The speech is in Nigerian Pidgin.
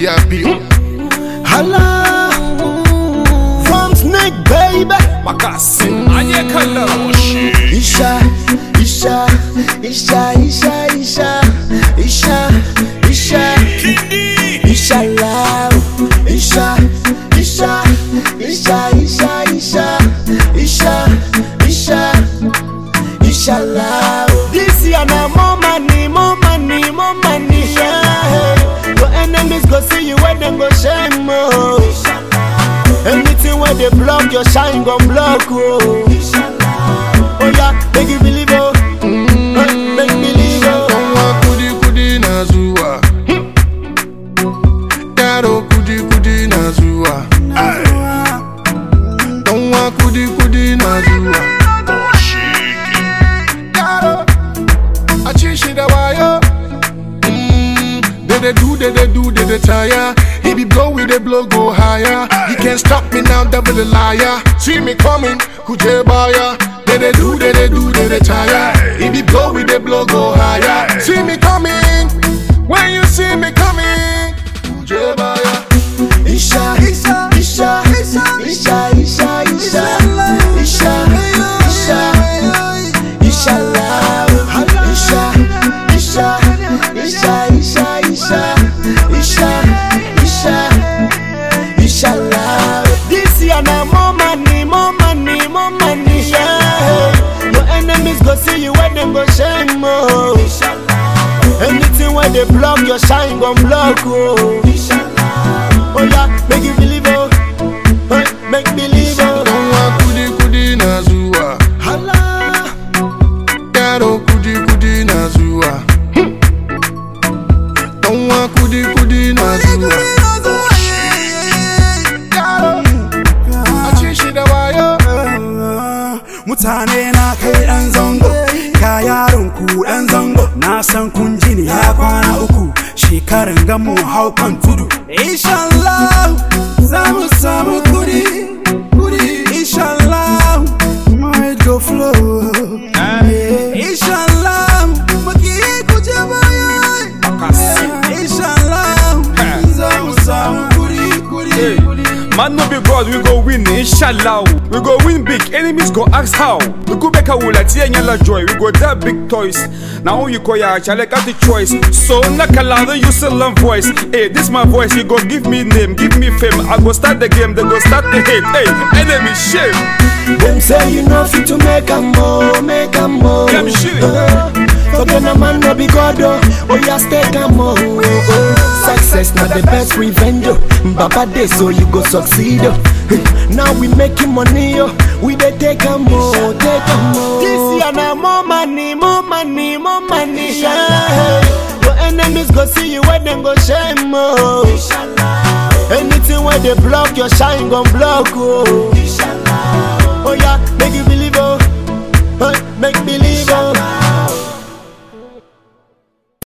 VIP. Hala From Snake baby Makasin anye kallon Isha Isha Isha Isha Isha Isha Isha Isha love Isha Isha Isha Isha Isha Isha Isha Isha love This year na more money more money more money yeah. Your enemies go see you when them go shame oh. Anything where they block your shine gon' block oh. Oh yeah, make you believe oh. Eh, Make believe oh. Donwa kudi kudi na zuwa. Yaro kudi kudi na zuwa. Donwa kudi kudi na zuwa. Yaro, a ci shi da wayo. Mm, They they do, they they do, they they tire. He be blow with the blow go higher. He can't stop me now, devil a liar. See me coming, kuje baya. They they do, they they do, they they tire. He be blow with the blow go higher. See me coming, when you see me coming, kuje baya. Isha, Isha, Isha, Isha, Isha, Isha, Isha, Isha, Isha, love, Isha, Isha, Isha, Isha, Isha, Isha, Isha, Isha, love. This year na more money, more money, more money, yeah. Your enemies go see you when them go shame, oh. Anything where they block your shine gon' block, oh. Oh yeah, make you believe oh, Hey, make believe oh. Donwa kudi kudi na zuwa. Hala, Yaro kudi kudi na zuwa. Donwa kudi kudi na zuwa. Yaro, a ci shi da wayo. mutane na kai dan zango ka yaron ku dan zango na san kun ji ni ya kwana uku shekaran gamu hau kan tudu inshallah za mu samu kudi kudi inshallah my go flow inshallah maki ku je baya inshallah za mu samu kudi kudi kudi Man no be God, we go win, inshallah. We go win big, enemies go ask how. We go back a wula, tia nyala joy. We go that big toys. Now you call ya, chale got the choice. So nakalada, you still learn voice. Hey, this my voice, you go give me name, give me fame. I go start the game, they go start the hate. Hey, enemy shame. them say you know fit to make a more, make a more. Yeah, me shit. Forget a man no be God oh, oh yeah stay calm oh. oh. Success not the best revenge oh. Baba day so you go succeed oh. Now we making money oh, we dey take a more, take a more. This year na more money, more money, more money. Yeah. Your enemies go see you when them go shame oh. Anything where they block your shine gon' block oh.